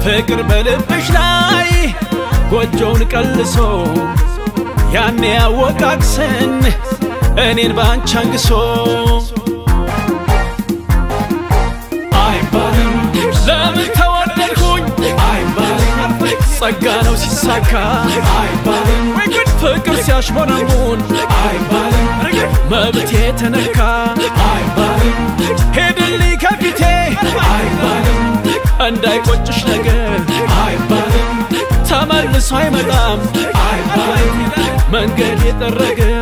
ፍቅር በልብሽ ላይ ጎጆውን ቀልሶ ያኔ ያወቃቅሰን እኔን ባንቺ አንግሶ አይባልም ለምን ተወደድኩኝ አይባልም ጸጋ ነው ሲሳካ አይባልም ፍቅር ሲያሽሞነሙን አይባልም መብቴ ተነካ አይባልም ሄድልኝ ከፊቴ አይባልም እንዳይቆጭሽ ነገር አይባልም ተመልሶ አይመጣም አይባልም መንገድ የጠረገ